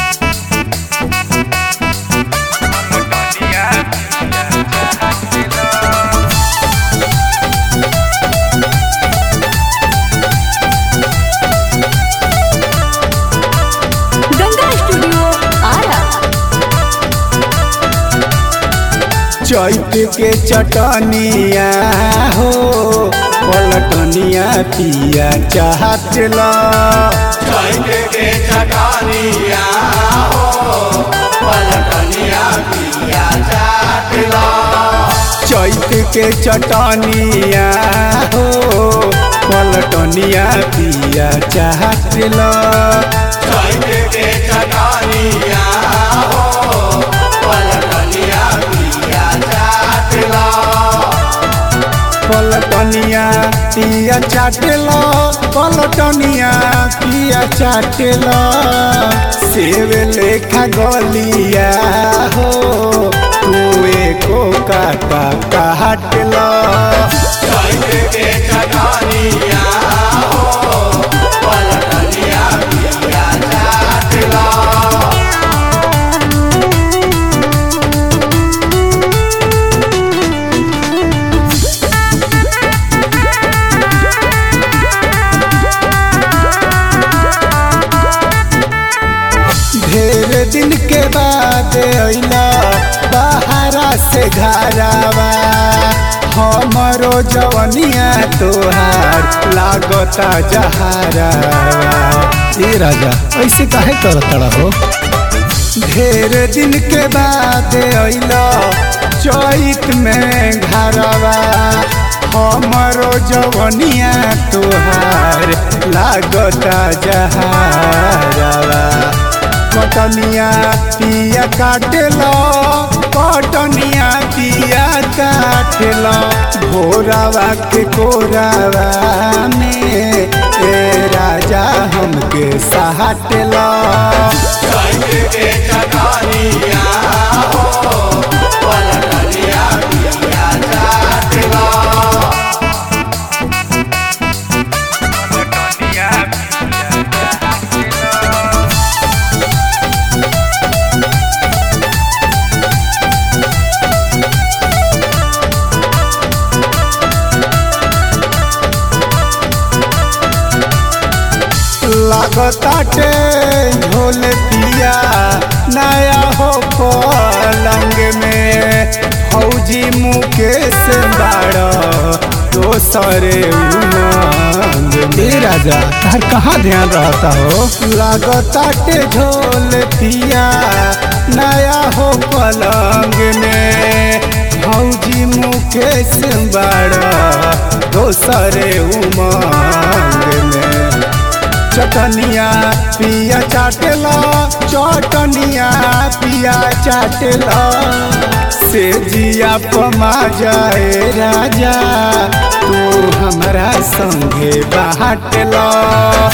Ganga studio Ara चैत के चटनिया हो पलटनिया पिया चाहत ला चैत के चटनिया हो पलटनिया पिया चाटला चैत के चटनिया हो पलटनिया पिया चाहत ला चैत के चटनिया हो पलटनिया पिया चाटला पलटनिया पिया चाटला पलटनिया पिया चाटला सेव लेखा गलिया हो तुए को काटा काटला चैत के चटनिया हो पलटनिया पिया चाटला ढेर दिन के बाद अइला बाहरा से घरावा हमरो जवनिया तोहार लागता जहारावा ए राजा ऐसे काहे करत हो ढेर दिन के बाद अइला चैत में घरवा हमरो जवनिया तोहार लागता जहारावा कटनिया पिया काटेला कटनिया पिया काटेला भोरावा के कोरावा में ए राजा हमके सहाटेला चैत के चटनिया हो पलटनिया पिया चाटला लागताटे झोल पिया नया हो पलंग में फौजी मुकेश बाड़ दोसरे उमंग में राजा तार कहाँ ध्यान रहता हो लागताटे झोल पिया नया हो पलंग में फौजी मुकेश बाड़ दोसरे उमंग में चटनिया पिया चाटला चटनिया पिया चाटला से जिया पमा जाए राजा तू हमरा संगे बाटला